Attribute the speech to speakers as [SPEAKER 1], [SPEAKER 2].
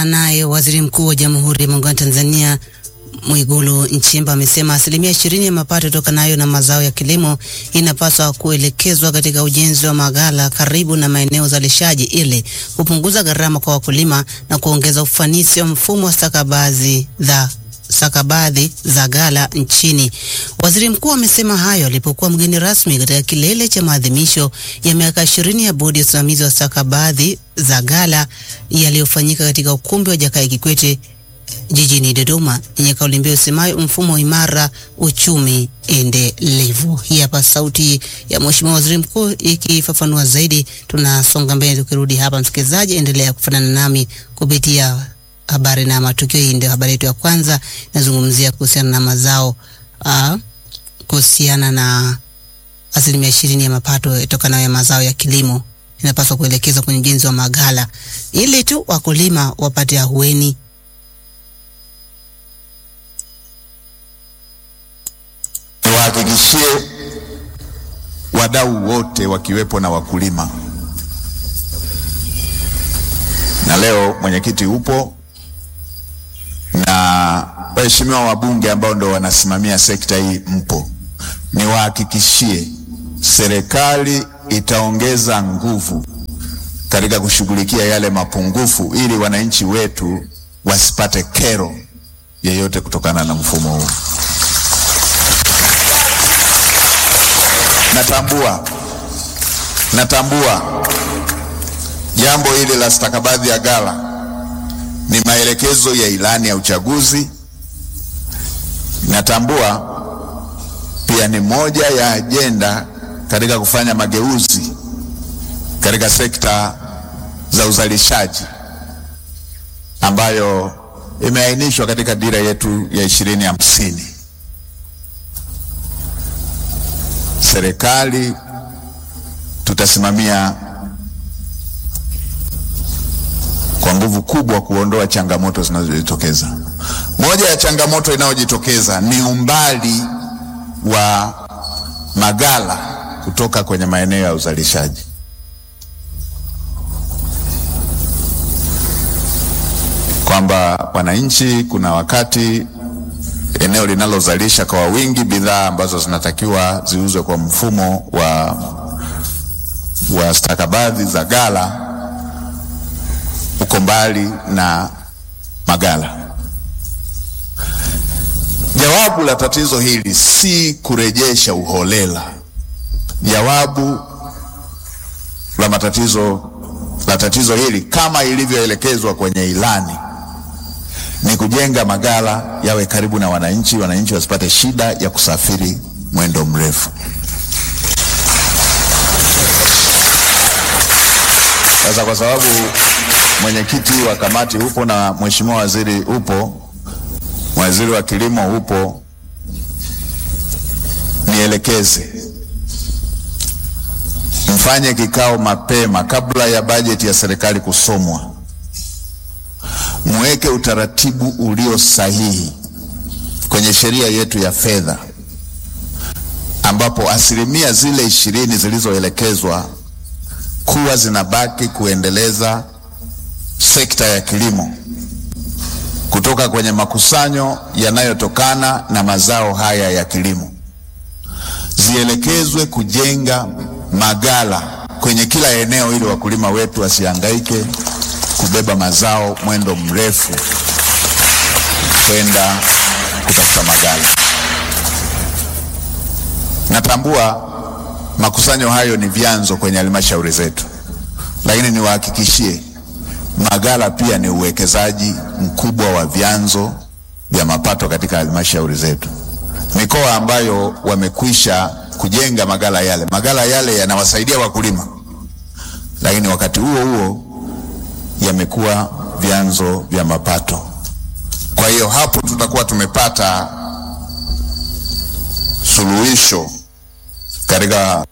[SPEAKER 1] Naye waziri mkuu wa Jamhuri ya Muungano wa Tanzania Mwigulu Nchemba amesema asilimia ishirini ya mapato yatokanayo na mazao ya kilimo inapaswa kuelekezwa katika ujenzi wa maghala karibu na maeneo uzalishaji ili kupunguza gharama kwa wakulima na kuongeza ufanisi wa mfumo wa stakabadhi za stakabadhi za ghala nchini. Waziri mkuu amesema hayo alipokuwa mgeni rasmi katika kilele cha maadhimisho ya miaka ishirini ya bodi ya usimamizi wa stakabadhi za ghala yaliyofanyika katika ukumbi wa Jakaya Kikwete jijini Dodoma yenye kauli mbiu isemayo mfumo imara, uchumi endelevu. Hii hapa sauti ya Mheshimiwa Waziri Mkuu ikifafanua zaidi. Tunasonga mbele, tukirudi hapa, msikilizaji, endelea kufanana nami kupitia habari na matukio. Hii ndio habari yetu ya kwanza, inazungumzia kuhusiana na mazao uh, kuhusiana na asilimia ishirini ya mapato yatokanayo ya mazao ya kilimo inapaswa kuelekezwa kwenye ujenzi wa maghala ili tu wakulima wapate ahueni
[SPEAKER 2] Niwahakikishie wadau wote wakiwepo na wakulima, na leo mwenyekiti upo na waheshimiwa wabunge ambao ndo wanasimamia sekta hii mpo, niwahakikishie serikali itaongeza nguvu katika kushughulikia yale mapungufu ili wananchi wetu wasipate kero yeyote kutokana na mfumo huu. Natambua, natambua jambo hili la stakabadhi ya ghala ni maelekezo ya ilani ya uchaguzi. Natambua pia ni moja ya ajenda katika kufanya mageuzi katika sekta za uzalishaji ambayo imeainishwa katika dira yetu ya ishirini hamsini. Serikali tutasimamia kwa nguvu kubwa kuondoa changamoto zinazojitokeza. Moja ya changamoto inayojitokeza ni umbali wa maghala kutoka kwenye maeneo ya uzalishaji. Kwamba wananchi, kuna wakati eneo linalozalisha kwa wingi bidhaa ambazo zinatakiwa ziuzwe kwa mfumo wa, wa stakabadhi za ghala uko mbali na maghala. Jawabu la tatizo hili si kurejesha uholela. Jawabu la matatizo la tatizo hili kama ilivyoelekezwa kwenye ilani ni kujenga maghala yawe karibu na wananchi, wananchi wasipate shida ya kusafiri mwendo mrefu. Sasa kwa sababu mwenyekiti wa kamati upo na mheshimiwa waziri upo, waziri wa kilimo upo, nielekeze mfanye kikao mapema kabla ya bajeti ya serikali kusomwa mweke utaratibu ulio sahihi kwenye sheria yetu ya fedha, ambapo asilimia zile ishirini zilizoelekezwa kuwa zinabaki kuendeleza sekta ya kilimo kutoka kwenye makusanyo yanayotokana na mazao haya ya kilimo zielekezwe kujenga maghala kwenye kila eneo ili wakulima wetu wasihangaike kubeba mazao mwendo mrefu kwenda kutafuta maghala. Natambua makusanyo hayo ni vyanzo kwenye halmashauri zetu, lakini niwahakikishie maghala pia ni uwekezaji mkubwa wa vyanzo vya mapato katika halmashauri zetu. Mikoa ambayo wamekwisha kujenga maghala yale, maghala yale yanawasaidia wakulima, lakini wakati huo huo yamekuwa vyanzo vya mapato. Kwa hiyo hapo tutakuwa tumepata suluhisho katika